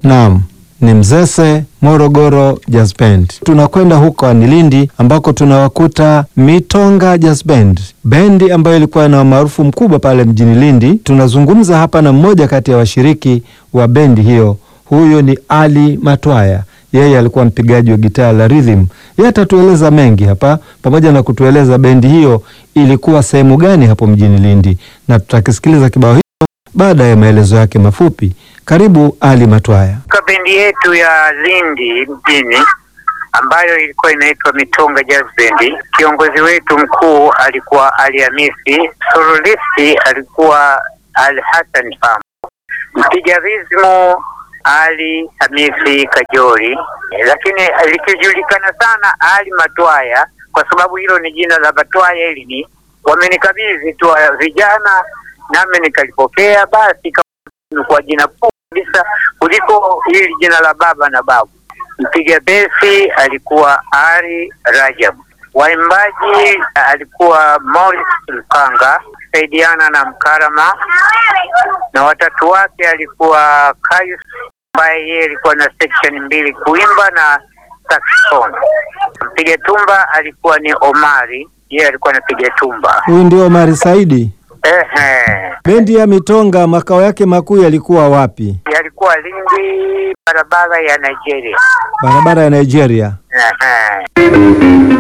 Naam, ni Mzese Morogoro Jazz Band. Tunakwenda huko ni Lindi ambako tunawakuta Mitonga Jazz Band, bendi ambayo ilikuwa na umaarufu mkubwa pale mjini Lindi. Tunazungumza hapa na mmoja kati ya washiriki wa bendi hiyo, huyo ni Ali Matwaya. Yeye alikuwa mpigaji wa gitaa la rhythm. Yeye atatueleza mengi hapa, pamoja na kutueleza bendi hiyo ilikuwa sehemu gani hapo mjini Lindi, na tutakisikiliza kibao hicho baada ya maelezo yake mafupi. Karibu Ali Matwaya. Kwa bendi yetu ya Lindi mjini ambayo ilikuwa inaitwa Mitonga Jazz Band, kiongozi wetu mkuu alikuwa Ali Hamisi, soloisti alikuwa Al Hassan Pam, mpiga rizmu Ali Hamisi Kajori, lakini likijulikana sana Ali Matwaya kwa sababu hilo ni jina la Matwaya. Hili ni wamenikabidhi tu vijana, nami nikalipokea, basi kwa jina kuu kabisa kuliko hili jina la baba na babu. Mpiga besi alikuwa Ari Rajab, waimbaji alikuwa Morris Lupanga saidiana na Mkarama, na watatu wake alikuwa Kayus ambaye yeye alikuwa na section mbili kuimba na saxophone. Mpiga tumba alikuwa ni Omari, yeye alikuwa anapiga tumba. Huyu ndio Omari Saidi. Ehe. Bendi ya Mitonga makao yake makuu yalikuwa wapi? Yalikuwa Lindi, barabara ya Nigeria. Barabara ya Nigeria. Ehe.